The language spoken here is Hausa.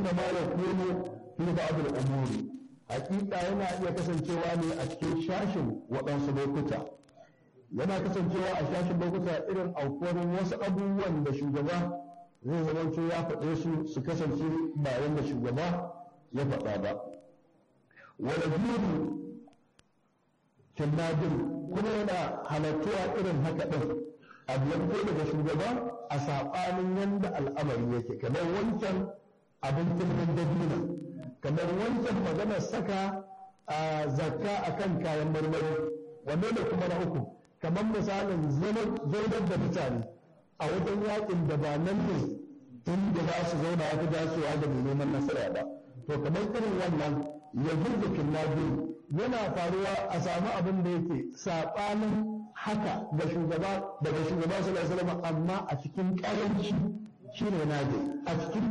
inda ma ya kono fi ba'd al-umuri hakika yana iya kasancewa ne a cikin shashin waɗansu lokuta yana kasancewa a shashin lokuta irin aukuwar wasu abubuwan da shugaba zai zamanto ya faɗe su su kasance ba yadda shugaba ya faɗa ba wala biyu kinnadin kuma yana halattuwa irin haka ɗin abu ya fito daga shugaba a saɓanin yadda al'amari yake kamar wancan abin turmin dabina kamar wancan maganar saka a zakka akan kayan marmari wanne da kuma na uku kamar misalin zaunar da mutane a wajen yakin da ba nan ne inda za su zauna aka dacewa da mai neman nasara ba to kamar irin wannan ya jirga kinnabi yana faruwa a samu abin da yake saɓanin haka ga shugaba daga shugaba sallallahu alaihi wasallam amma a cikin ƙaranci shine naje a cikin